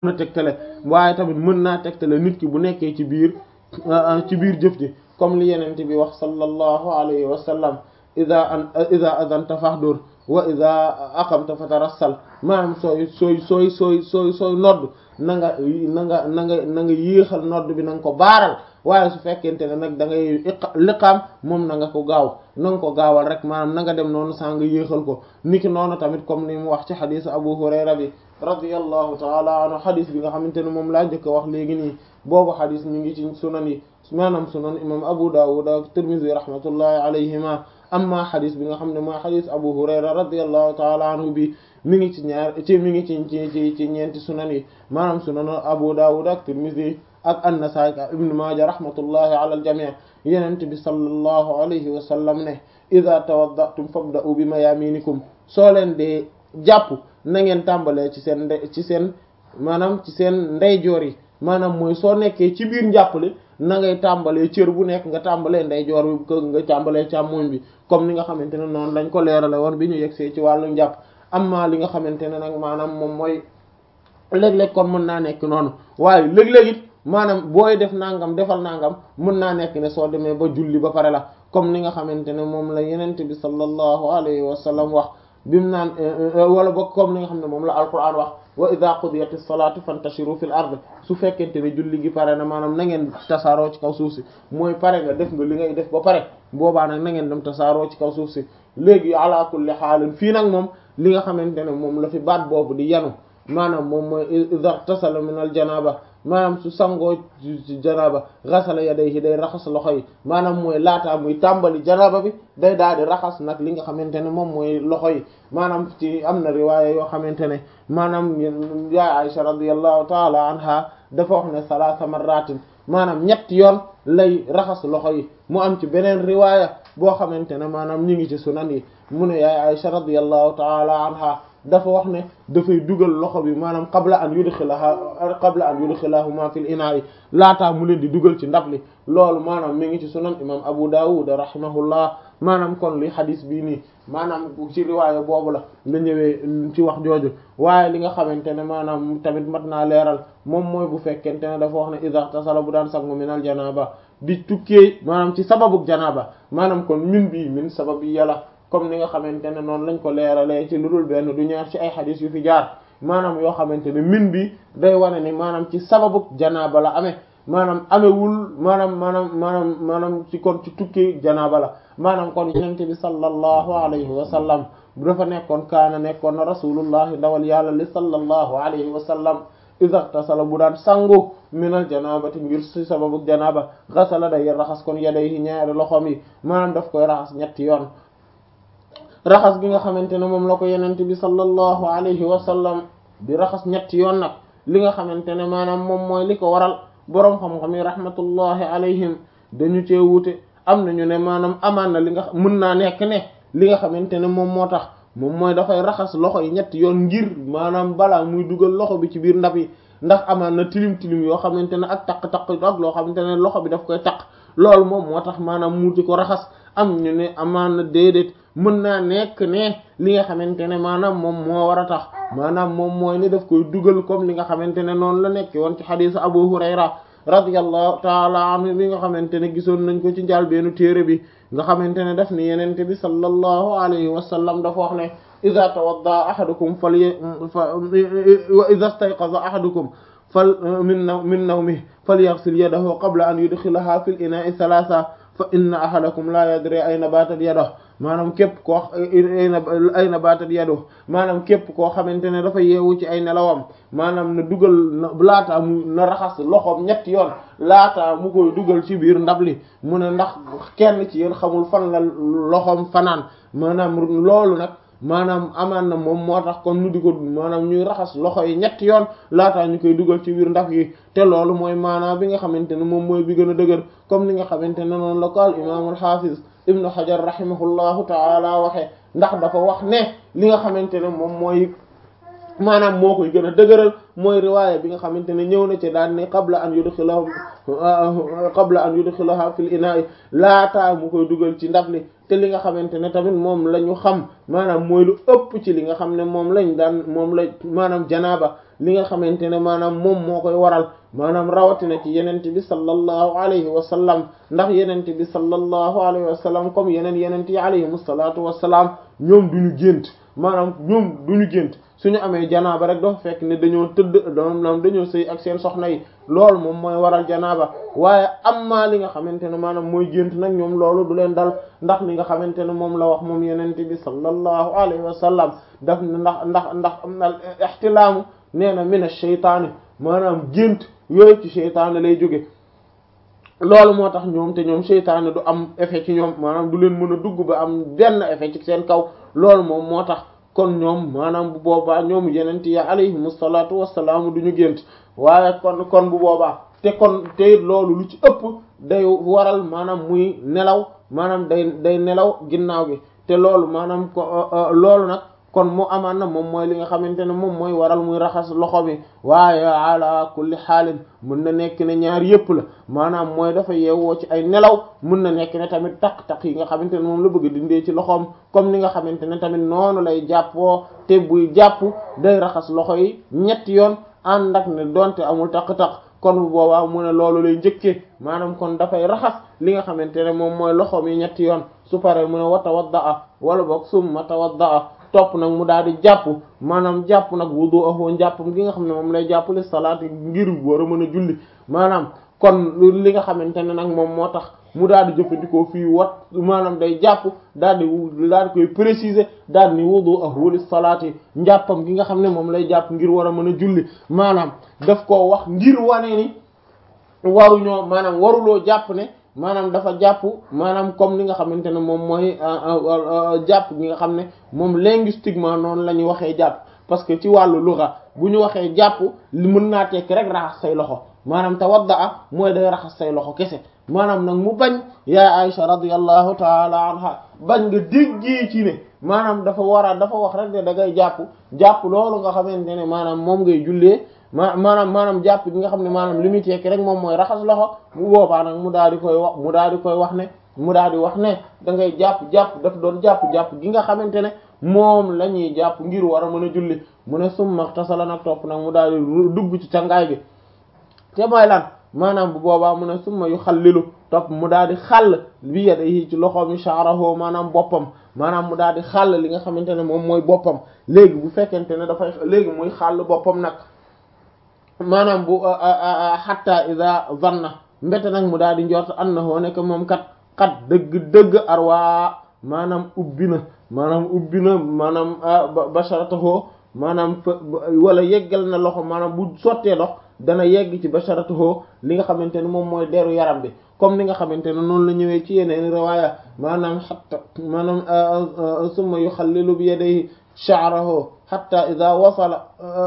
mën a tegtale waaye tamit mën naa tegtale nit ki bu nekkee ci biir ci biir jëf ji comme li yenente bi wax sallallahu alayhi wa sallam ida an ida adanta fahdur wa ida aqamta fatarassal maanaam sooy sooy sooy sooy sooy sooy nodd na nga na nga na nga na nga yéexal nodd bi na nga ko baaral waaye su fekkente ne nag da ngay liqaam moom na nga ko gaaw na nga ko gaawal rek maanaam na nga dem noonu saa nga yéexal ko niki noonu tamit comme ni mu wax ci xadisu Abu Hurayra bi radiyallahu taala anhu xadis bi nga xamante ne moom laa njëkk a wax léegi nii boobu xadis mi ngi ci sunan yi maanaam sunan imam Abu Dawud ak Tirmidhi rahmatullahi alayhima amma xadis bi nga xam ne mooy xadis Abu Hurayra radiyallahu taala anhu bi mi ngi ci ñaar ci mi ngi ci ci ci ci ñeenti sunan yi maanaam sunan Abu Dawud ak Tirmidhi ak An-Nasa'i ak Ibn Maaja rahmatullahi ala al-jami' Yonent bi sallallahu alayhi wa sallam ne idha tawadda'tum fabda'u bi mayaminikum soo leen dee jàpp na ngeen tàmbalee ci seen nde ci seen maanaam ci seen ndeyjoor yi maanaam mooy soo nekkee ci biir njàppale na ngay tàmbalee cër bu nekk nga tàmbalee ndeyjoor bi ko nga tàmbalee càmmoñ bi comme ni nga xamante ne noonu lañ ko leerale woon bi ñu yegsee ci wàllu njàpp amma li nga xamante ne nag maanaam moom mooy léeg-léeg kon mën naa nekk noonu waaye léeg-léeg it maanaam booy def nangam defal nangam mën naa nekk ne soo demee ba julli ba pare la comme ni nga xamante ne moom la yenente bi sallallahu alayhi wa sallam wax bimu naan wala ba comme ni nga xam ne moom la alquran wax wa idha qudiyatis salatu fantashiru fil ard su fekkente ne julli gi pare na maanaam na ngeen tasaaroo ci kaw suuf si mooy pare nga def nga li ngay def ba pare boobaa nag na ngeen dem tasaaroo ci kaw suuf si léegi ala kulli xaalin fii nag moom li nga xamante ne moom la fi baat boobu di yanu maanaam moom mooy idha tasala min al janaba maanaam su sangoo ci janaba xasala yadayhi day raxas loxo yi maanaam mooy laataa muy tàmbali janaba bi day daal di raxas nag li nga xamante ne moom mooy loxo yi maanaam ci am na riwaaya yoo xamante ne maanaam ya Aisha radiyallahu taala anha dafa wax ne salaasa marratin maanaam ñetti yoon lay raxas loxo yi mu am ci beneen riwaaya boo xamante ne maanaam ñu ngi ci sunan yi mu ne yaay Aisha radiyallahu taala anha dafa wax ne dafay dugal loxo bi maanaam qabla an yudxilaha qabla an yudxilahuma fil inaa'i laataa mu leen di dugal ci ndab li loolu maanaam mi ngi ci sunan imam Abu Dawud rahimahullah maanaam kon li xadis bii nii maanaam ci riwaaya boobu la la ñëwee ci wax jooju waaye li nga xamante ne maanaam tamit mat naa leeral moom mooy bu fekkente ne dafa wax ne iza tasala bu daan sangu minal janaba di tukkee maanaam ci sababuk janaba maanaam kon min bii min sabab yi yàlla comme ni nga xamante ne noonu lañ ko leeralee ci lu dul benn du ñaar ci ay xadis yu fi jaar maanaam yoo xamante ne min bi day wane ni maanaam ci sababu janaaba la amee maanaam amewul maanaam maanaam maanaam maanaam ci kon ci tukki janaaba la maanaam kon yonent bi sallallahu alayhi wa sallam bu dafa nekkoon kaana nekkoon na rasulullahi ndawal yàlla li sallallahu alayhi wa sallam iza tasala bu daan sangu minal janabati ngir ci sababu janaaba xasala day raxas kon yadayhi ñaari loxoom yi maanaam daf koy raxas ñetti yoon raxas gi nga xamante ne moom la ko yenente bi sallallahu alayhi wa sallam di raxas ñetti yoon nag li nga xamante ne maanaam moom mooy li ko waral boroom xam-xam yi rahmatullahi alayhim dañu cee wuute am nañu ne maanaam amaan na li nga mën naa nekk ne li nga xamante ne moom moo tax moom mooy dafay raxas loxo yi ñetti yoon ngir maanaam balaa muy dugal loxo bi ci biir ndab yi ndax amaan na tilim tilim yoo xamante ne ak taq-taq ak loo xamante ne loxo bi daf koy taq loolu moom moo tax maanaam mu di ko raxas am ñu ne amaan na déedéet mën naa nekk ne li nga xamante ne maanaam moom moo war a tax maanaam moom mooy ne daf koy dugal comme li nga xamante ne noonu la nekk woon ci xadiisu Abu Hurayra radiyallahu taala anhu bi nga xamante ne gisoon nañ ko ci njaal beenu téere bi nga xamante ne daf ni yenente bi sallallahu alayhi wa sallam dafa wax ne ida tawadda ahadukum fal wa ida stayqaza ahadukum fal min naw min nawmihi falyaghsil yadahu qabla an yudkhilaha fil ina'i thalatha fa inna ahadakum la yadri ayna batat yaduhu maanaam képp koo ayna batat yaduhu maanaam képp koo xamante ne dafa yeewu ci ay nelawam maanaam na dugal na laataa mu na raxas loxoom ñetti yoon laataa mu koy dugal ci biir ndab li mu ne ndax kenn ci yéen xamul fan la loxoom fanaan maanaam loolu nag maanaam amaan na moom moo tax kon ñu di ko maanaam ñuy raxas loxo yi ñetti yoon laataa ñu koy dugal ci biir ndab yi te loolu mooy maanaam bi nga xamante ne moom mooy bi gën a dëgër comme ni nga xamante ne noonu la ko al imaamul xaafis ibnu xajar rahimahullahu taala waxe ndax dafa wax ne li nga xamante ne moom mooy maanaam moo koy gën a dëgëral mooy riwaaya bi nga xamante ne ñëw na ci daan ne qabla an yudxilahu qabla an yudxilaha fil ina'i laataa mu koy dugal ci ndab li te li nga xamante ne tamit moom la ñu xam maanaam mooy lu ëpp ci li nga xam ne moom lañ daan moom la maanaam janaaba li nga xamante ne maanaam moom moo koy waral maanaam rawatina ci yenente bi sallallahu alayhi wa sallam ndax yenente bi sallallahu alayhi wa sallam comme yeneen yenente yi alayhim salaatu wassalaam ñoom duñu gént maanaam ñoom duñu gént suñu amee janaaba rek dafa fekk ne dañoo tëdd doom dañoo sëy ak seen soxna yi loolu moom mooy waral janaaba waaye amma li nga xamante ne maanaam mooy gént nag ñoom loolu du leen dal ndax li nga xamante ne moom la wax moom yenente bi sallallahu alayhi wa sallam daf ne ndax ndax ndax am na ixtilaamu nee na min ash-shaytaani maanaam gént yooyu ci seytaane lay jóge loolu moo tax ñoom te ñoom seytaane du am effet ci ñoom maanaam du leen mën a dugg ba am benn effet ci seen kaw loolu moom moo tax kon ñoom maanaam bu boobaa ñoom yenent ya alayhimu salaatu wassalaam du ñu gént waaye kon kon bu boobaa te kon te loolu lu ci ëpp day waral maanaam muy nelaw maanaam day day nelaw ginnaaw gi te loolu maanaam ko loolu nag kon mu amaan na moom mooy li nga xamante ne moom mooy waral muy raxas loxo bi waaye ala kulli xaalin mën na nekk ne ñaar yépp la maanaam mooy dafa yeewoo ci ay nelaw mën na nekk ne tamit taq-taq yi nga xamante ne moom la bëgg dindee ci loxoom comme ni nga xamante ne tamit noonu lay jàppoo te buy jàpp day raxas loxo yi ñetti yoon ànd ak ne donte amul taq-taq kon bu boobaa mu ne loolu lay njëkkee maanaam kon dafay raxas li nga xamante ne moom mooy loxoom yi ñetti yoon su paree mu ne wa tawaddaa wala boog summa tawaddaa topp nag mu daal di jàpp maanaam jàpp nag wudu ahoo njàppam gi nga xam ne moom lay jàpp li salaat ngir war a mën a julli maanaam kon li nga xamante ne nag moom moo tax mu daal di jëfandikoo fii wat maanaam day jàpp daal di daal di koy préciser daal ni wudu ahoo li salaat yi njàppam gi nga xam ne moom lay jàpp ngir war a mën a julli maanaam daf koo wax ngir wane ni waruñoo maanaam waruloo jàpp ne maanaam dafa jàpp maanaam comme li nga xamante ne moom mooy jàpp gi nga xam ne moom linguistiquement noonu la ñuy waxee jàpp parce que ci wàllu lugha bu ñu waxee jàpp li mën naa tekki rek raxas say loxo maanaam tawadda mooy day raxas say loxo kese maanaam nag mu bañ yaa Aisha radiyallahu taala anha bañ nga déggee ci ne maanaam dafa war a dafa wax rek ne da ngay jàpp jàpp loolu nga xamante ne maanaam moom ngay jullee ma maanaam maanaam jàpp gi nga xam ne maanaam li muy tekki rek moom mooy raxas loxo bu boobaa nag mu daal di koy wax mu daal di koy wax ne mu daal di wax ne da ngay jàpp jàpp daf doon jàpp jàpp gi nga xamante ne moom la ñuy jàpp ngir war a mën a julli mu ne summa tasala nag topp nag mu daal di dugg ci cangaay gi te mooy lan maanaam bu boobaa mu ne summa yu xallilu topp mu daal di xàll bi yadihi ci loxoom yi sha'rahu maanaam boppam maanaam mu daal di xàll li nga xamante ne moom mooy boppam léegi bu fekkente ne dafay léegi muy xàll boppam nag maanaam bu hatta ida zanna mbete nag mu daal di njort annahu nekk moom kat kat dëgg dëgg arwaa maanaam ubbi na maanaam ubbi na maanaam basharatahu maanaam wala yeggal na loxo maanaam bu sottee dox dana yegg ci basharatahu li nga xamante ne moom mooy deru yaram bi comme ni nga xamante ne noonu la ñëwee ci yeneen riwaaya maanaam hatta maanaam summa yuxallilu bi yadayhi sha'rahu hatta idha wasala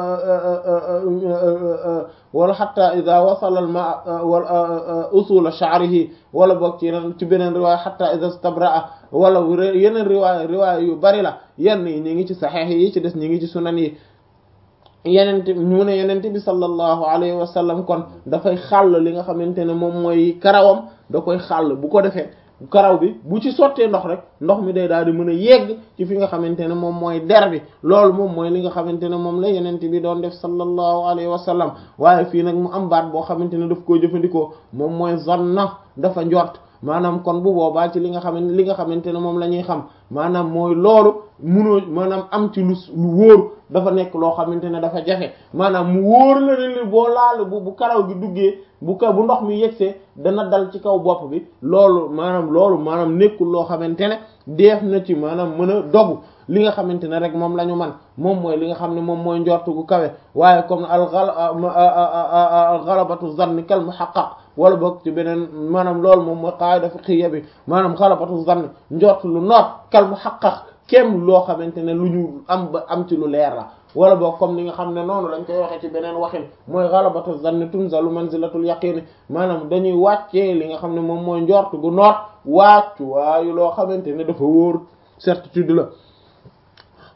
wala hatta idha wasala al ma wala usula sha'rihi wala boog ci yeneen ci beneen riwaaya hatta idha istabra'a wala yeneen riwaaya riwaaya yu bari la yenn yi ñi ngi ci saxiix yi ci des ñi ngi ci sunan yi yenente mu ne yenente bi sallallahu alayhi wa sallam kon dafay xàll li nga xamante ne moom mooy karawam da koy xàll bu ko defee karaw bi bu ci sottee ndox rek ndox mi day daal di mën a yegg ci fi nga xamante ne moom mooy der bi loolu moom mooy li nga xamante ne moom la yenente bi doon def sallallahu alayhi wa sallam waaye fii nag mu am baat boo xamante ne daf koo jëfandikoo moom mooy zanna dafa njort maanaam kon bu boobaa ci li nga xamante li nga xamante ne moom la ñuy xam maanaam mooy loolu munoo maanaam am ci lu lu wóor dafa nekk loo xamante ne dafa jafe maanaam mu wóor la ne li boo laal bu bu karaw gi duggee bu ka bu ndox mi yegsee dana dal ci kaw bopp bi loolu maanaam loolu maanaam nekkul loo xamante ne def na ci maanaam mën a dogu li nga xamante ne rek moom la ñu man moom mooy li nga xam ne moom mooy njortu gu kawe waaye comme al ghalabatu zanni kal muhaqqaq wala boog ci beneen maanaam loolu moom mooy qaida fiqhiyya bi maanaam ghalabatu zanni njort lu noot kal muhaqqaq kem loo xamante ne lu ñu am ba am ci lu leer la wala boog comme ni nga xam ne noonu lañ koy waxee ci beneen waxin mooy ghalabatu zanni tunzalu manzilatul yaqin maanaam dañuy wàccee li nga xam ne moom mooy njort gu noot wàccu waayu loo xamante ne dafa wóor certitude la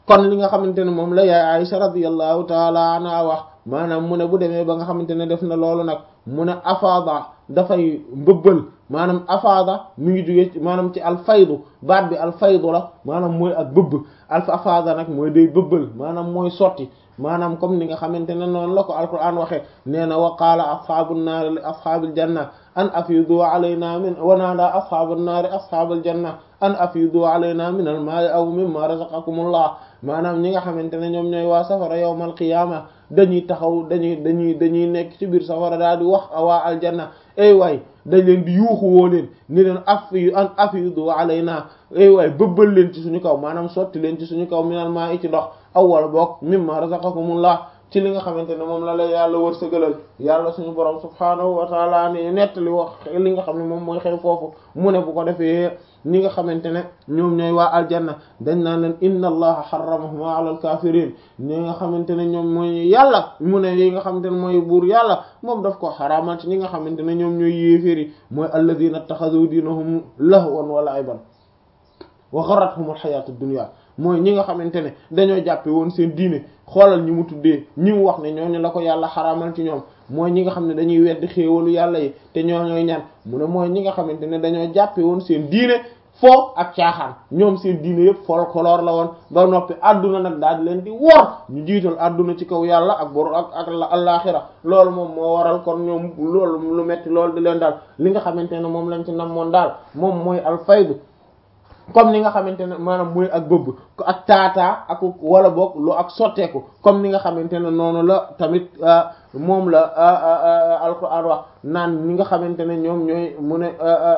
kon li nga xamante ne moom la yaay Aisha radiyallahu taala anha wax maanaam mu ne bu demee ba nga xamante ne def na loolu nag mu ne afaada dafay mbëbbal maanaam afaada mu ngi jógee maanaam ci alfaydu baat bi alfaydu la maanaam mooy ak bëbb alf afaada nag mooy day bëbbal maanaam mooy sotti maanaam comme ni nga xamante ne noonu la ko alquran waxee nee na wa qaala asxaabu nnaari li asxaabil janna an afidu alayna min wa naada asxaabu nnaari asxaabal janna an afidu alayna min al maa'i aw mimma razaqakumullah maanaam ñi nga xamante ne ñoom ñooy waa safara yawmal qiyaama dañuy taxaw dañuy dañuy dañuy nekk ci biir safara daal di wax waa aljanna ay waay dañ leen di yuuxu woo leen ni leen afi an afidu alayna ay waay bëbbal leen ci suñu kaw maanaam sotti leen ci suñu kaw minal maa'i ci ndox aw wala boog mimma razaqakumullah ci li nga xamante ne moom la la yàlla wërsëgalal yàlla suñu borom subhaanahu wa taala ni nettali wax li nga xam ne moom mooy xew foofu mu ne bu ko defee ñi nga xamante ne ñoom ñooy waa aljanna dañ naan leen inna allaha xaramahum ala alkafirin ñi nga xamante ne ñoom mooy yàlla mu ne yi nga xamante ne mooy buur yàlla moom daf ko xaraamal ci ñi nga xamante ne ñoom ñooy yéeféri mooy alladina taxadu diinahum lahwan wa la'iban wa gharratuhum alxayatu dunya mooy ñi nga xamante ne dañoo jàppe woon seen diine xoolal ñi mu tuddee ñi mu wax ne ñooñu la ko yàlla xaraamal ci ñoom mooy ñi nga xam ne dañuy weddi xéewalu yàlla yi te ñoo ñooy ñan mu ne mooy ñi nga xamante ne dañoo jàppe woon seen diine foo ak caaxaan ñoom seen diine yëpp folklore la woon ba noppi àdduna nag daal di leen di wor ñu jiital àdduna ci kaw yàlla ak bor ak ak allaaxira loolu moom moo waral kon ñoom loolu lu metti loolu di leen daal li nga xamante ne moom lañ ci namoon daal moom mooy alfaydu comme ni nga xamante ne maanaam mooy ak bëbb ak taataa ak wala boog lu ak sotteeku comme ni nga xamante ne noonu la tamit moom la alquran wax naan ñi nga xamante ne ñoom ñooy mu ne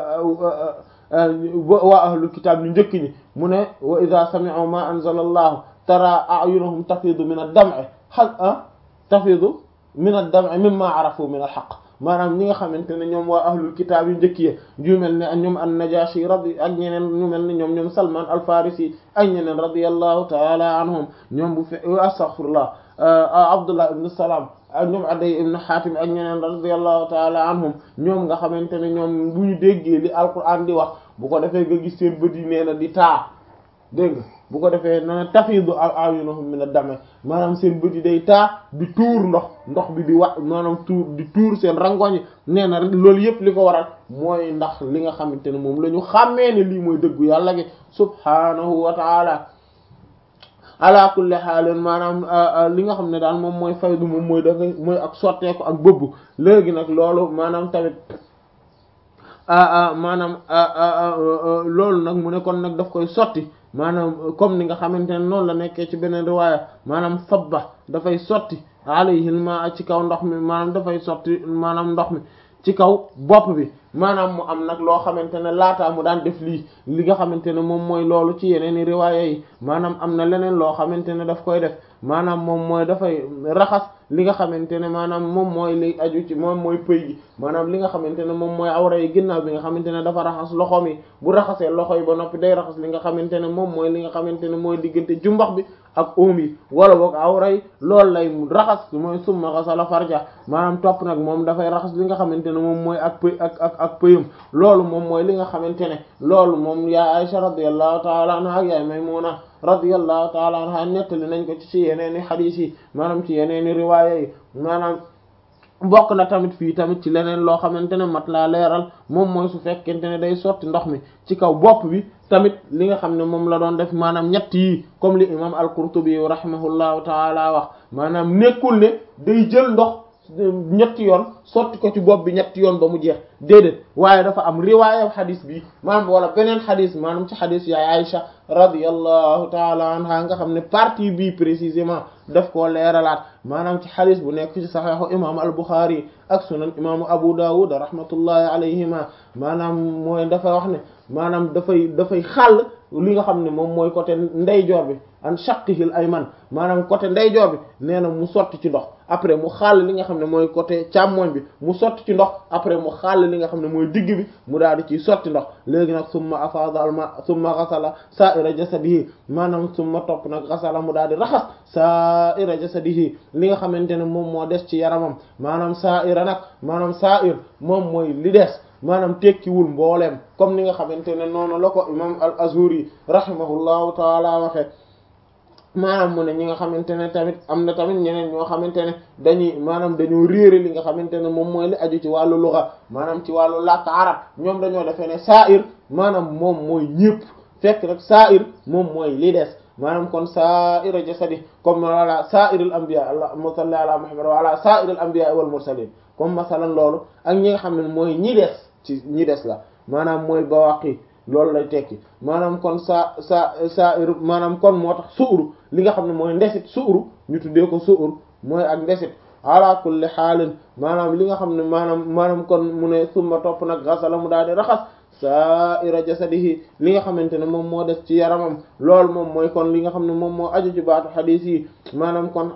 waa ahlul kitaab ñu njëkk ñi mu ne wa idha sami'u ma anzala allahu tara a'yunahum tafidu min ad-dam'i ha tafidu min ad-dam'i mimma arafu min al-haqq maanaam ñi nga xamante ne ñoom waa ahlul kitaab yu njëkk yi ñu mel ne ñoom an-Najashi radi ak ñeneen ñu mel ne ñoom ñoom Salman al-Farisi ak ñeneen radiyallahu ta'ala anhum ñoom bu fe astaghfirullah Abdullah ibn Salam ak ñoom Aday ibn Hatim ak ñeneen radiyallahu ta'ala anhum ñoom nga xamante ne ñoom bu ñu déggee li alquran di wax bu ko defee nga gis seen bët yi nee na di taa dégg nga bu ko defee na tafidu a'yunuhum min ad-dam maanaam seen bët yi day taa di tuur ndox ndox bi di wax maanaam tuur di tuur seen rangoñ nee na loolu yëpp li ko waral mooy ndax li nga xamante ne moom la ñu xàmmee ne lii mooy dëggu yàlla gi subhanahu wa ta'ala ala kulli xaalin maanaam li nga xam ne daal moom mooy faydu moom mooy da nga mooy ak sotteeku ak bëbb léegi nag loolu maanaam tamit maanaam loolu nag mu ne kon nag daf koy sotti maanaam comme ni nga xamante ne noonu la nekkee ci beneen riwaaya maanaam sabba dafay sotti alayhi ma ci kaw ndox mi maanaam dafay sotti maanaam ndox mi ci kaw bopp bi maanaam mu am nag loo xamante ne laataa mu daan def lii li nga xamante ne moom mooy loolu ci yeneen i riwaaya yi maanaam am na leneen loo xamante ne daf koy def maanaam moom mooy dafay raxas li nga xamante ne maanaam moom mooy li aju ci moom mooy pëy gi maanaam li nga xamante ne moom mooy awra yi ginnaaw bi nga xamante ne dafa raxas loxoom yi bu raxasee loxo yi ba noppi day raxas li nga xamante ne moom mooy li nga xamante ne mooy diggante jumbax bi ak oom yi wala boog awra yi loolu lay raxas mooy summa xasala farja maanaam topp nag moom dafay raxas li nga xamante ne moom mooy ak pëy ak ak ak pëyam loolu moom mooy li nga xamante ne loolu moom yaa Aisha radiyallahu ta'ala anha ak yaay Maymuna radiyallahu ta'ala anha nettali nañ ko ci ci yeneeni xadiis yi maanaam ci yeneeni riwaaya yi maanaam bokk na tamit fii tamit ci leneen loo xamante ne mat laa leeral moom mooy su fekkente ne day sotti ndox mi ci kaw bopp bi tamit li nga xam ne moom la doon def maanaam ñett yi comme li imam al-Qurtubi rahimahullahu ta'ala wax maanaam nekkul ne day jël ndox ñetti yoon sotti ko ci bopp bi ñetti yoon ba mu jeex déedéet waaye dafa am riwaaya xadis bi maanaam wala beneen xadis maanaam ci xadis yaay Aïcha radiyallahu taala anha nga xam ne partie bii précisément daf koo leeralaat maanaam ci xadis bu nekk ci saxiixu imaamu al-Bukhari ak sunan imaamu Abu Dawud rahmatullahi alayhima maanaam mooy dafa wax ne maanaam dafay dafay xàll li nga xam ne moom mooy côté ndeyjoor bi an shaqqihil ayman maanaam côté ndeyjoor bi nee na mu sotti ci ndox après mu xàll li nga xam ne mooy côté càmmoñ bi mu sotti ci ndox après mu xàll li nga xam ne mooy digg bi mu daal di ciy sotti ndox léegi nag summa afada al ma summa ghasala sa'ira jasadihi maanaam summa topp nag ghasala mu daal di raxas sa'ira jasadihi li nga xamante ne moom moo des ci yaramam maanaam sa'ira nag maanaam sa'ir moom mooy li des maanaam tekkiwul mbooleem comme ni nga xamante ne noonu la ko imam al azhuri rahimahullahu taala waxe maanaam mu ne ñi nga xamante ne tamit am na tamit ñeneen ñoo xamante ne dañuy maanaam dañoo réere li nga xamante ne moom mooy li aju ci wàllu luxa maanaam ci wàllu làkk arab ñoom dañoo defee ne sa'ir maanaam moom mooy ñépp fekk rek sa'ir moom mooy li des maanaam kon sa'ira jasadi comme wala sa'irul anbiya allahumma salli ala muhammad wa ala sa'iril anbiya wal mursalin comme masalan loolu ak ñi nga xam ne mooy ñi des ci ñi des la maanaam mooy bawaqi loolu lay tekki maanaam kon sa sa sa maanaam kon moo tax suuru li nga xam ne mooy ndesit suuru ñu tuddee ko suur mooy ak ndesit ala kulli xaalin maanaam li nga xam ne maanaam maanaam kon mu ne summa topp nag gasala mu daal di raxas sa'ira jasadihi li nga xamante ne moom moo des ci yaramam loolu moom mooy kon li nga xam ne moom moo aju ci baatu xadiis yi maanaam kon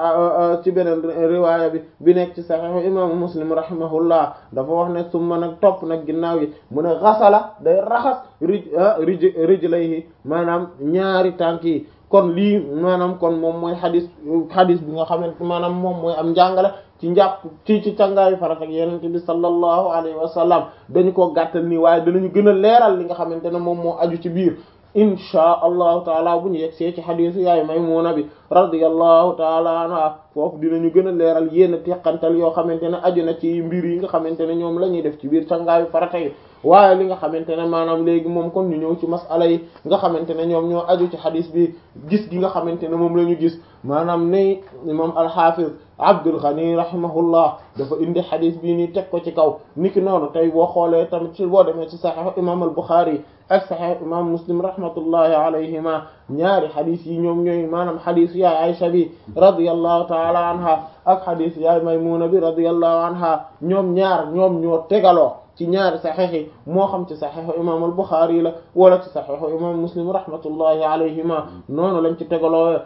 ci beneen riwaaya bi bi nekk ci saxiixu imaamu muslim rahimahullah dafa wax ne summa nag topp nag ginnaaw yi mu ne gasala day raxas rij rij rijlayhi maanaam ñaari tànk yi kon lii maanaam kon moom mooy xadis xadis bi nga xamante maanaam moom mooy am njàngale ci njàpp ci ci càngaayu farat ak yeneen bi sallallahu alayhi wa sallam dañu ko gàttal nii waaye danañu gën a leeral li nga xamante ne moom moo aju ci biir inchaa allahu taala bu ñu yegg see ci xadisu yaay Maymuna bi radiyallahu taala anha foofu dinañu gën a leeral yénn teqantal yoo xamante ne aju na ci mbir yi nga xamante ne ñoom la ñuy def ci biir càngaayu farata yi waaye li nga xamante ne maanaam léegi moom kon ñu ñëw ci masala yi nga xamante ne ñoom ñoo aju ci xadis bi gis gi nga xamante ne moom la ñu gis maanaam ne imam al-Hafiz Abdul Ghani rahimahullah dafa indi xadis bii nii teg ko ci kaw niki noonu tey boo xoolee tamit ci boo demee ci Sahih imam al-Bukhari ak Sahih imam Muslim rahmatullahi alayhima ñaari xadis yi ñoom ñooy maanaam xadis yaay Aisha bi radiyallahu ta'ala anha ak xadis yaay Maymuna bi radiyallahu anha ñoom ñaar ñoom ñoo tegaloo ci ñaari saxiix yi moo xam ci saxiixu imam al-Bukhari la wala ci saxiixu imam Muslim rahmatullahi alayhima noonu lañ ci tegaloo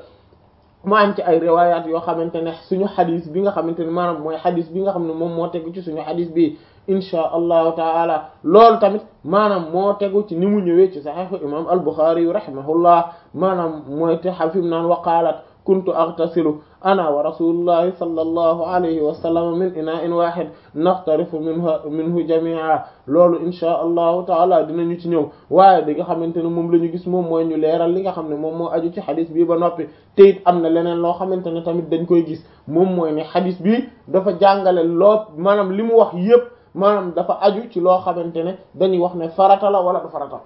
mu am ci ay riwayat yoo xamante ne suñu xadis bi nga xamante ne maanaam mooy xadis bi nga xam ne moom moo tegu ci suñu xadis bi inchaa allahu taala loolu tamit maanaam moo tegu ci ni mu ñëwee ci saxiixu imam al-Bukhari yu rahimahullah maanaam mooy te xafim naan waqaalat kuntu aghtasilu ana wa rasulullahi sallallahu alayhi wa sallam min ina'in wahid naxtarifu minhu minhu jami'a loolu inchaa allahu taala dinañu ci ñëw waaye di nga xamante ne moom la ñu gis moom mooy ñu leeral li nga xam ne moom moo aju ci xadis bi ba noppi te it am na leneen loo xamante ne tamit dañ koy gis moom mooy ne xadis bi dafa jàngale loo maanaam li mu wax yépp maanaam dafa aju ci loo xamante ne dañuy wax ne farata la wala du farata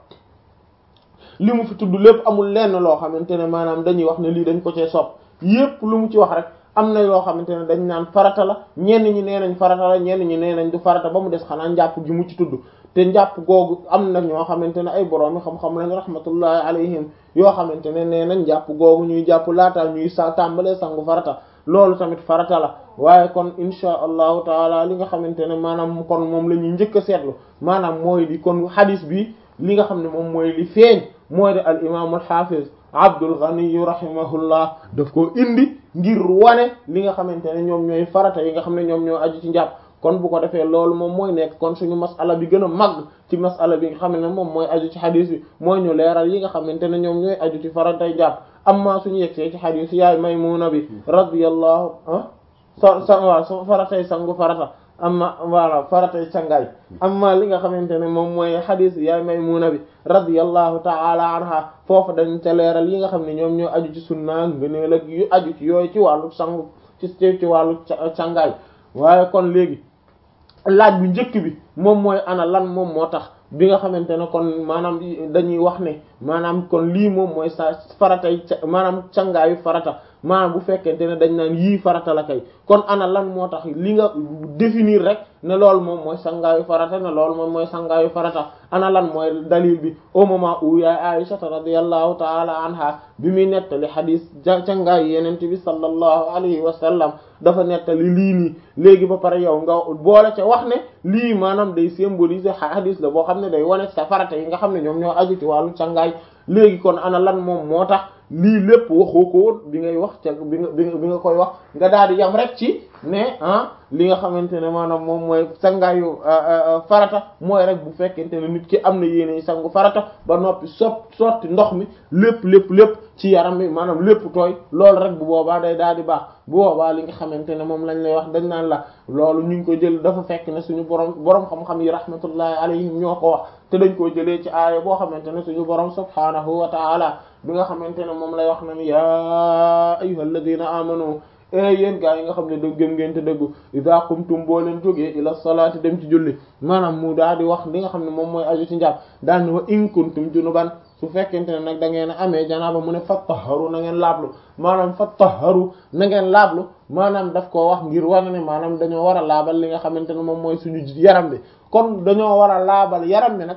li mu fi tudd lépp amul lenn loo xamante ne maanaam dañuy wax ne lii dañ ko cee sopp yépp lu mu ci wax rek am na yoo xamante ne dañ naan farata la ñenn ñi nee nañ farata la ñenn ñi nee nañ du farata ba mu des xanaa njàpp gi mu ci tudd te njàpp googu am na ñoo xamante ne ay boroomi xam-xam lañ rahmatullahi alayhim yoo xamante ne nee nañ njàpp googu ñuy jàpp laataa ñuy sa tàmbalee sangu farata loolu tamit farata la waaye kon insha allahu taala li nga xamante ne maanaam kon moom la ñuy njëkk a seetlu maanaam mooy di kon hadis bi li nga xam ne moom mooy li feeñ mooy de al imaamul hafiz Abdul Ghani rahimahullah daf ko indi ngir wane li nga xamante ne ñoom ñooy farata yi nga xam ne ñoom ñoo aju ci njàpp kon bu ko defee loolu moom mooy nekk kon suñu masala bi gën a màgg ci masala bi nga xam ne moom mooy aju ci xadis bi mooy ñu leeral yi nga xamante ne ñoom ñooy aju ci faratay jàpp amma suñu yegsee ci xadis yaay Maymuna bi radiyallahu ah sa sa waaw faratay sangu farata amma voilà faratay cangaay amma li nga xamante ne moom mooy xadis yaay Maymuna bi radiyallahu ta'ala anha foofu dañ ca leeral yi nga xam ne ñoom ñoo aju ci sunna ngëneel ak yu aju ci yooyu ci wàllu sangu ci ci wàllu cangaay waaye kon léegi laaj bu njëkk bi moom mooy ana lan moom moo tax bi nga xamante ne kon maanaam dañuy wax ne maanaam kon lii moom mooy sa faratay maanaam cangaayu farata maanaam bu fekkente ne dañ naan yii farata la kay kon ana lan moo tax li nga définir rek ne loolu moom mooy sangaayu farata ne loolu moom mooy sangaayu farata ana lan mooy dalil bi au moment où yaay Aisha radiyallahu ta'ala anha bi muy nettali xadis cangaayu yeneen bi sallallahu alayhi wa sallam dafa nettali lii nii léegi ba pare yow nga boole ca wax ne lii maanaam day symboliser xadis la boo xam ne day wane sa farata yi nga xam ne ñoom ñoo aju ci wàllu cangaay léegi kon ana lan moom moo tax lii lépp waxoo ko woon bi ngay wax ca bi nga bi nga koy wax nga daal di yam rek ci ne ah li nga xamante ne maanaam moom mooy sangaayu farata mooy rek bu fekkente ne nit ki am na yéene sangu farata ba noppi sot sotti ndox mi lépp lépp lépp ci yaram bi maanaam lépp tooy loolu rek bu boobaa day daal di baax bu boobaa li nga xamante ne moom lañ lay wax dañ naan la loolu ñu ngi ko jël dafa fekk ne suñu borom borom xam-xam yi rahmatullahi alayhim ñoo ko wax te dañ koo jëlee ci aaya boo xamante ne suñu borom subhaanahu wa ta'ala bi nga xamante ne moom lay wax na ni yaa ayyuhal ladina amanu e yéen gaa yi nga xam ne dëgg gëm ngeen te dëggu iza qumtum boo leen jógee ila salaati dem ci julli maanaam mu daal di wax li nga xam ne moom mooy aju ci njàpp daal ni wa in kuntum junuban su fekkente ne nag da ngeen a amee janaaba mu ne fattaharu na ngeen laablu maanaam fattaharu na ngeen laablu maanaam daf koo wax ngir wane ne maanaam dañoo war a laabal li nga xamante ne moom mooy suñu yaram bi kon dañoo war a laabal yaram bi nag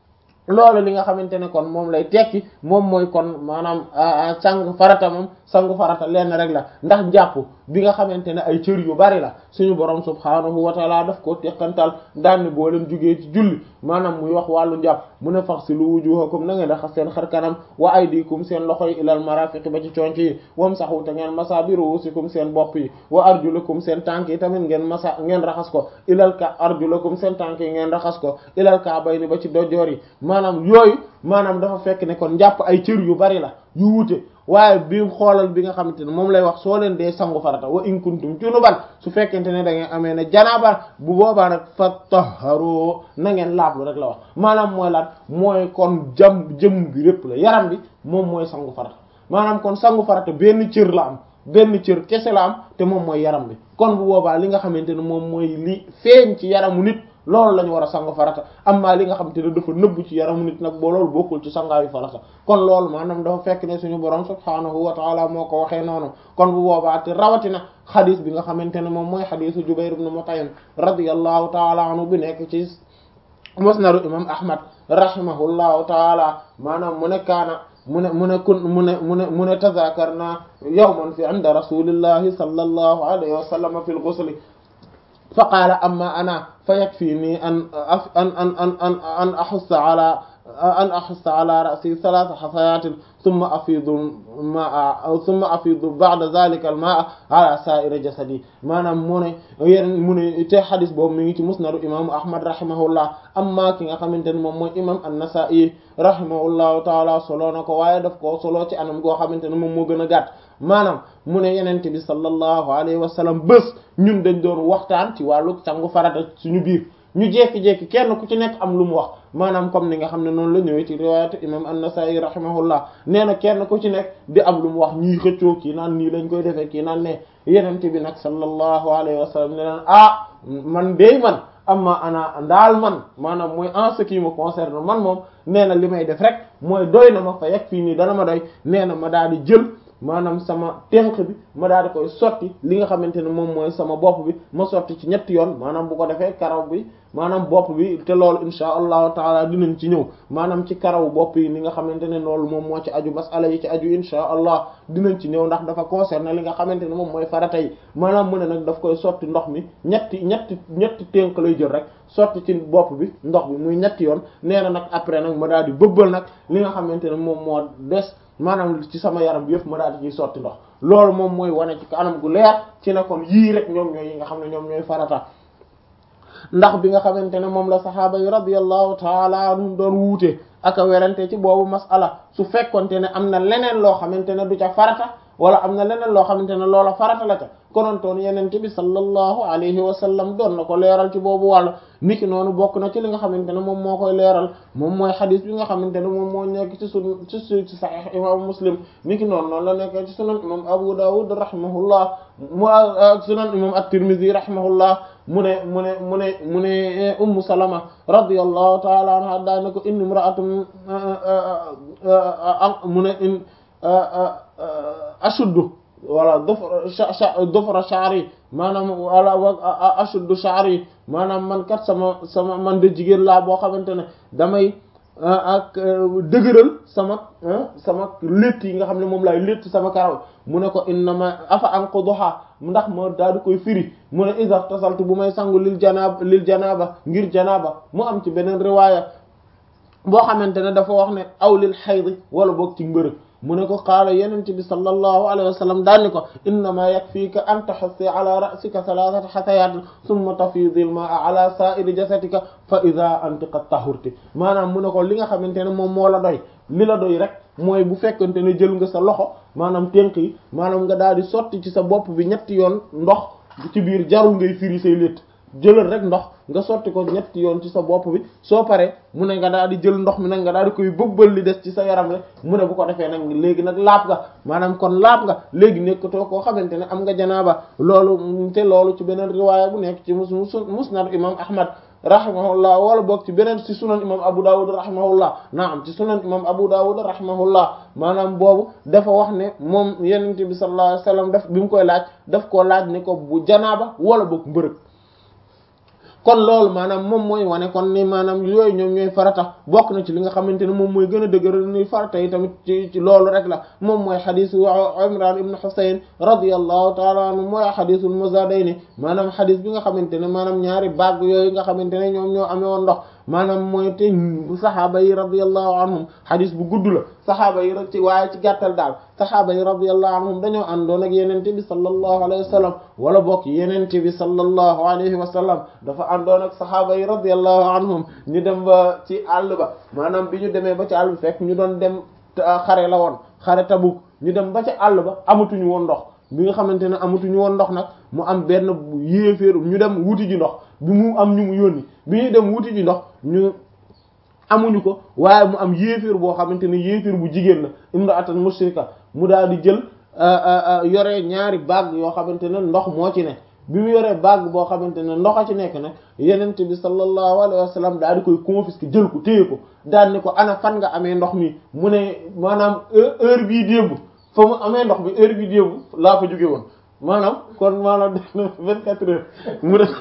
loolu li nga xamante ne kon moom lay tekki moom mooy kon maanaam sangu farata moom sangu farata lenn rek la ndax jàpp bi nga xamante ne ay cër yu bari la suñu borom subhaanahu wa taala daf ko teqantal daan boo leen jugee ci julli maanaam muy wax wàllu njàpp mu ne faghsilu wujuhakum na ngeen raxas seen xar kanam wa aydikum seen loxo yi ilal marafiqi ba ci conc yi wamsahu te ngeen masa bi ruusikum seen bopp yi wa arjulakum seen tànk yi tamit ngeen masa ngeen raxas ko ilal ka arjulakum seen tànk yi ngeen raxas ko ilal ka'bayni ba ci dojoor yi maanaam yooyu maanaam dafa fekk ne kon njàpp ay cër yu bari la yu wuute waaye bi xoolal bi nga xamante ne moom lay wax soo leen dee sangu farata wa in kuntum junuban su fekkente ne da ngeen amee ne janaaba bu boobaa nag fattaharu na ngeen laablu rek la wax maanaam mooy lan mooy kon jam jëm bi répp la yaram bi moom mooy sangu farata maanaam kon sangu farata benn cër la am benn cër kese la am te moom mooy yaram bi kon bu boobaa li nga xamante ne moom mooy li feeñ ci yaramu nit loolu la ñu war a sangu farata amma li nga xamante ne dafa nëbbu ci yaramu nit nag boo loolu bokkul ci sangaayu farata kon loolu maanaam dafa fekk ne suñu borom subhaanahu wa taala moo ko waxee noonu kon bu boobaa te rawatina xadis bi nga xamante ne moom mooy xadisu Jubayr ibn Mut'im radiyallahu taala anhu bi nekk ci musnadu imam Ahmad rahimahullahu taala maanaam mu ne kaana mu ne mu ne kun mu ne mu ne mu ne tazakarna yawman fi inda rasulillahi sallallahu alayhi wa sallam fi al-ghusl fa qaala amma ana fa yakfini an an an an an an ahussa ala an ahussa ala ra'si thalatha hasayatin thumma afidu ma'a thumma afidu ba'da dhalika al-ma'a ala sa'iri jasadi maanaam mu ne yeneen mu ne te xadis boobu mi ngi ci musnadu imaamu Ahmad rahimahullah amma ki nga xamante ne moom mooy imam an-Nasa'i rahimahullahu taala solo na ko waaye daf koo solo ci anam goo xamante ne moom moo gën a gàtt maanaam mu ne yenente bi sallallahu alayhi wa sallam bés ñun dañ doon waxtaan ci wàllu sangu farata suñu biir ñu jekki-jekki kenn ku ci nekk am lu mu wax maanaam comme ni nga xam ne noonu la ñëwee ci riwaayatu imam an-Nasa'i rahimahullah nee na kenn ku ci nekk di am lu mu wax ñuy xëccoo kii naan nii lañ koy defee kii naan ne yenente bi nag sallallahu alayhi wa sallam ne leen ah man dey man amma ana ndaal man maanaam mooy en ce qui me concerne man moom nee na li may def rek mooy doy na ma fa yegg fii nii dana ma doy nee na ma daal di jël maanaam sama tenq bi ma daal di koy sotti li nga xamante ne moom mooy sama bopp bi ma sotti ci ñetti yoon maanaam bu ko defee karaw bi maanaam bopp bi te loolu insha allahu taala dinañ ci ñëw maanaam ci karaw bopp yi ni nga xamante ne loolu moom moo ci aju masala yi ci aju insha allah dinañ ci ñëw ndax dafa concerné li nga xamante ne moom mooy farata yi maanaam mu ne nag daf koy sotti ndox mi ñetti ñetti ñetti tenq lay jël rek sotti ci bopp bi ndox bi muy ñetti yoon nee na nag après nag ma daal di bëbbal nag li nga xamante ne moom moo des maanaam ci sama yaram bi yëpp ma daal di ciy sotti ndox loolu moom mooy wane ci anam gu leer ci ne kon yii rek ñoom ñooy yi nga xam ne ñoom ñooy farata ndax bi nga xamante ne moom la saxaaba yi radiyallahu taala anhum doon wuute ak a werante ci boobu masala su fekkonte ne am na leneen loo xamante ne du ca farata wala am na leneen loo xamante ne loola farata la ca konontoon yenente bi sallallahu alayhi wa sallam doon na ko leeral ci boobu wàll niki noonu bokk na ci li nga xamante ne moom moo koy leeral moom mooy xadis bi nga xamante ne moom moo nekk ci sun ci su ci sahih imam muslim niki noonu noonu la nekk ci sunan imam abu dawud rahimahullah mu sunan imam at-tirmidhi rahimahullah mu ne mu ne mu ne mu ne ummu salama radiyallahu ta'ala anha daa ne ko inni imra'atun mu ne in ashuddu wala dofra dofra sha'ri maanaam wala ashuddu sha'ri maanaam man kat sama sama man de jigéen laa boo xamante ne damay ak dëgëral sama sama létt yi nga xam ne moom laay létt sama karaw mu ne ko innama afa anquduha ndax ma daal di koy firi mu ne iza tasaltu bu may sangu lil janaaba lil janaaba ngir janaaba mu am ci beneen riwaaya boo xamante ne dafa wax ne aw lil hayd wala boog ci mbërëg mu ne ko qaala yenente bi sallallahu alayhi wa sallam daanni ko innama yakfiika an taxassi ala ra'sika thalathata xasayatin thumma tafidi al ma'a ala sa'iri jasadika fa idha anti qad tahurti maanaam mu ne ko li nga xamante ne moom moo la doy li la doy rek mooy bu fekkante ne jël nga sa loxo maanaam tenk yi maanaam nga daal di sotti ci sa bopp bi ñetti yoon ndox ci biir jarul ngay firi say létt jëlal rek ndox nga sotti ko ñetti yoon ci sa bopp bi soo paree mu ne nga daal di jël ndox mi nag nga daal di koy bëbbal li des ci sa yaram rek mu ne bu ko defee nag léegi nag laab nga maanaam kon laab nga léegi nekkatoo koo xamante ne am nga janaaba loolu te loolu ci beneen riwaaya bu nekk ci mus musnad imam ahmad rahimahullah wala boog ci beneen ci sunan imam abu dawud rahimahullah naam ci sunan imam abu dawud rahimahullah maanaam boobu dafa wax ne moom yenente bi sallallahu alayhi wasallam daf bi mu koy laaj daf koo laaj ne ko bu janaaba wala boog mbërëg kon loolu maanaam moom mooy wane kon ni maanaam yooyu ñoom ñooy farata bokk na ci li nga xamante ne moom mooy gën a dëgëral ni farata yi tamit ci ci loolu rek la moom mooy xadisu Imran ibn Husayn radiyallahu taala anhu mooy xadisul Muzadayni maanaam xadis bi nga xamante ne maanaam ñaari baag yooyu nga xamante ne ñoom ñoo amee woon ndox maanaam mooy te saxaaba yi radiyallahu anhum xadis bu gudd la saxaaba yi rek ci waaye ci gàttal daal saxaaba yi radiyallahu anhum dañoo àndoon ak yenente bi sallallahu alayhi wa sallam wala bokk yenente bi sallallahu alayhi wa sallam dafa àndoon ak saxaaba yi radiyallahu anhum ñu dem ba ci àll ba maanaam bi ñu demee ba ci àll bi fekk ñu doon dem xare la woon xare Tabuk ñu dem ba ci àll ba amatuñu woon ndox bi nga xamante ne amatuñu woon ndox nag mu am benn yéeféer ñu dem wuti ji ndox bi mu am ñu mu yónni bi ñuy dem wuti ji ndox ñu amuñu ko waaye mu am yéeféer boo xamante ne yéeféer bu jigéen la imra'atan mushrika mu daal di jël yore ñaari baag yoo xamante ne ndox moo ci ne bi mu yoree baag boo xamante ne ndox a ci nekk nag yenente bi sallallahu alayhi wa sallam daal di koy confisquer jël ko téye ko daal ni ko ana fan nga amee ndox mi mu ne maanaam heure bii démb fa mu amee ndox bi heure bii démb laa fa jóge woon maanaam kon maanaam def na vingt quatre heures mu ne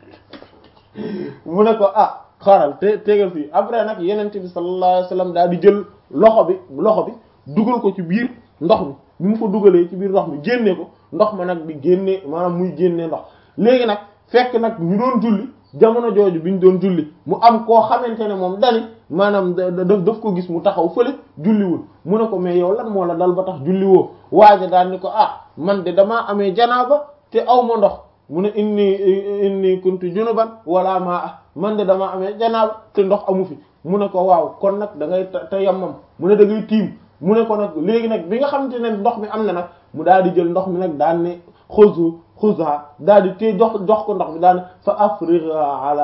mu ne ko ah xaaral te tegal fii après nag yenente bi sallallahu alayhi wa sallam daal di jël loxo bi loxo bi dugal ko ci biir ndox mi bi mu ko dugalee ci biir ndox mi génne ko ndox ma nag di génne maanaam muy génne ndox léegi nag fekk nag ñu doon julli jamono jooju bi ñu doon julli mu am koo xamante ne moom dani maanaam daf daf ko gis mu taxaw fële julliwul mu ne ko mais yow lan moo la dal ba tax julliwoo waaja daal ni ko ah man de damaa amee janaaba te aw ma ndox mu ne inni inni kuntu junuban wala maa ah man de damaa amee janaaba te ndox amu fi mu ne ko waaw kon nag da ngay te yammam mu ne da ngay tiim mu ne ko nag léegi nag bi nga xamante ne ndox mi am na nag mu daal di jël ndox mi nag daan ne xuzu xuza daal di téye jox jox ko ndox mi daal ne fa afrigha ala